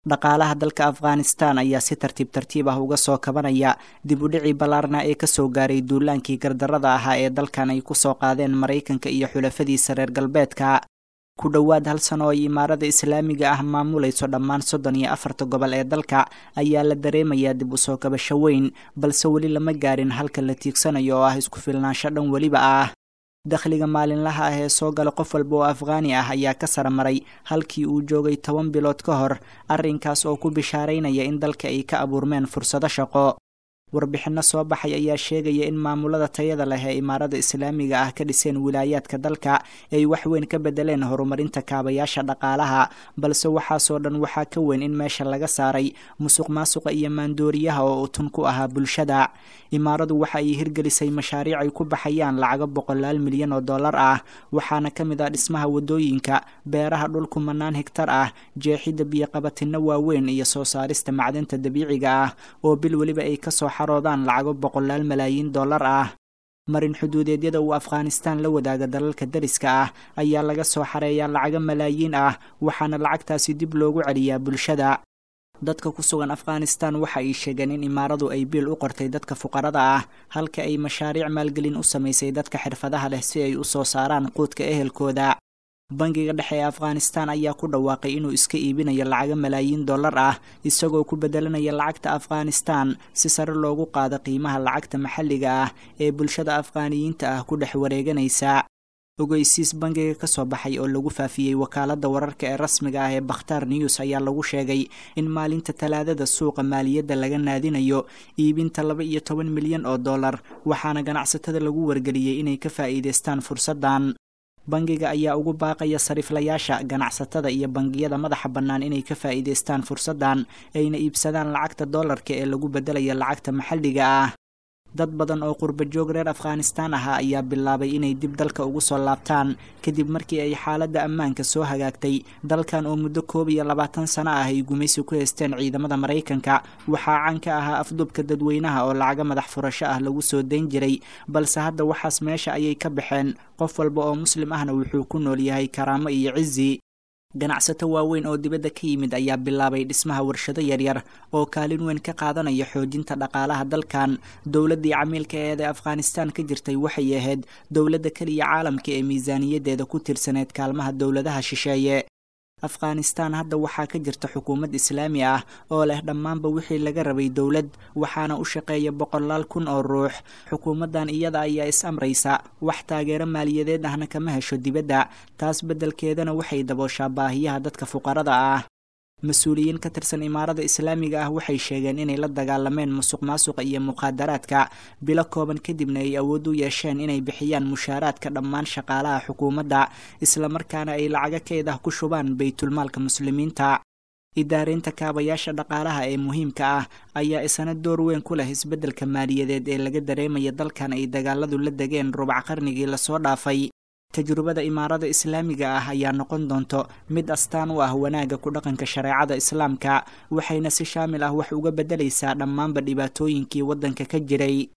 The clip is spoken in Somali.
dhaqaalaha dalka afghanistan ayaa si tartiib tartiib ah uga soo kabanaya dib u dhicii ballaarna ee kasoo gaaray duulaankii gardarrada ahaa ee dalkan ay kusoo qaadeen maraykanka iyo xulafadiisa reer galbeedka ku dhowaad hal sano oo ay imaarada islaamiga ah maamulayso dhammaan soddon iyo afarta gobol ee dalka ayaa la dareemayaa dib u soo kabasho weyn balse weli lama gaarin halka la tiigsanayo oo ah isku filnaansho dhan weliba ah dakhliga maalinlaha ah ee soo gala qof walba oo afghaani ah ayaa ka sara maray halkii uu joogay toban bilood ka hor arrinkaas oo ku bishaaraynaya in dalka ay ka abuurmeen fursado shaqo warbixinno soo baxay ayaa sheegaya in maamulada tayada leh ee imaarada islaamiga ah ka dhiseen wilaayaadka dalka ay wax weyn ka bedeleen horumarinta kaabayaasha dhaqaalaha balse waxaasoo dhan waxaa ka weyn in meesha laga saaray musuq maasuqa iyo maandooriyaha oo utun ku ahaa bulshada imaaradu waxa ay hirgelisay mashaariic ay ku baxayaan lacago boqolaal milyan oo dollar ah waxaana ka mid ah dhismaha wadooyinka beeraha dhul kumanaan higtar ah jeexidda biyoqabatinno waaweyn iyo soo saarista macdanta dabiiciga ah oo bil weliba ay kasoo xaroodaan lacago boqolaal malaayiin dollar ah marin xuduudeedyada uu afghanistan la wadaaga dalalka dariska ah ayaa laga soo xareeyaa lacago malaayiin ah waxaana lacagtaasi dib loogu celiyaa bulshada dadka ku sugan afghanistan waxa ay sheegeen in imaaradu ay biil u qortay dadka fuqarada ah halka ay mashaariic maalgelin u samaysay dadka xirfadaha leh si ay u soo saaraan quudka ehelkooda bangiga dhexe ee afghanistan ayaa ku dhawaaqay inuu iska iibinayo lacago malaayiin dollar ah isagoo ku bedelanaya lacagta afghanistan si sare loogu qaado qiimaha lacagta maxalliga ah ee bulshada afghaaniyiinta ah ku dhex wareeganaysa ogeysiis bangiga ka soo baxay oo lagu faafiyey wakaaladda wararka ee rasmiga ah ee bakhtaar news ayaa lagu sheegay in maalinta talaadada suuqa maaliyadda laga naadinayo iibinta laba iyo toban milyan oo dollar waxaana ganacsatada lagu wargeliyey inay ka faa'iidaystaan fursaddan bangiga ayaa ugu baaqaya sariiflayaasha ganacsatada iyo bangiyada madaxa bannaan inay ka faa'iidaystaan fursaddan ayna iibsadaan lacagta dollarka ee lagu beddelaya lacagta maxalliga ah dad badan oo qurba joog reer afghanistan ahaa ayaa bilaabay inay dib dalka ugu soo laabtaan kadib markii ay xaaladda ammaanka soo hagaagtay dalkan oo muddo koob iyo labaatan sano ah ay gumaysi ku haysteen ciidamada maraykanka waxaa caan ka ahaa afdubka dadweynaha oo lacago madax furasho ah lagu soo dayn jiray balse hadda waxaas meesha ayay ka baxeen qof walba oo muslim ahna wuxuu ku nool yahay karaamo iyo cizi ganacsato waaweyn oo dibadda ka yimid ayaa bilaabay dhismaha warshado yaryar oo kaalin weyn ka qaadanaya xoojinta dhaqaalaha dalkan dowladdii camiilka eed ee afghanistan ka jirtay waxay ahayd dowladda keliya caalamka ee miisaaniyaddeeda ku tirsaneyd kaalmaha dowladaha shisheeye afghanistan hadda waxaa ka jirta xukuumad islaami ah oo leh dhammaanba wixii laga rabay dowlad waxaana u shaqeeya boqolaal kun oo ruux xukuumaddan iyada ayaa is amraysa wax taageero maaliyadeed ahna kama hesho dibadda taas beddelkeedana waxay dabooshaa baahiyaha dadka fuqarada ah mas-uuliyiin ka tirsan imaarada islaamiga ah waxay sheegeen inay la dagaalameen musuq maasuqa iyo muqaadaraadka bilo kooban kadibna ay awood u yeesheen inay bixiyaan mushaaraadka dhammaan shaqaalaha xukuumadda islamarkaana ay lacago keed ah ku shubaan baytulmaalka muslimiinta idaareynta kaabayaasha dhaqaalaha ee muhiimka ah ayaa isana door weyn ku leh isbeddelka maaliyadeed ee laga dareemaya dalkan ay dagaaladu la degeen rubac qarnigii lasoo dhaafay tajrubada imaarada islaamiga ah ayaa noqon doonto mid astaan u ah wanaagga ku dhaqanka shareecada islaamka waxayna si shaamil ah wax uga beddelaysaa dhammaanba dhibaatooyinkii waddanka ka jiray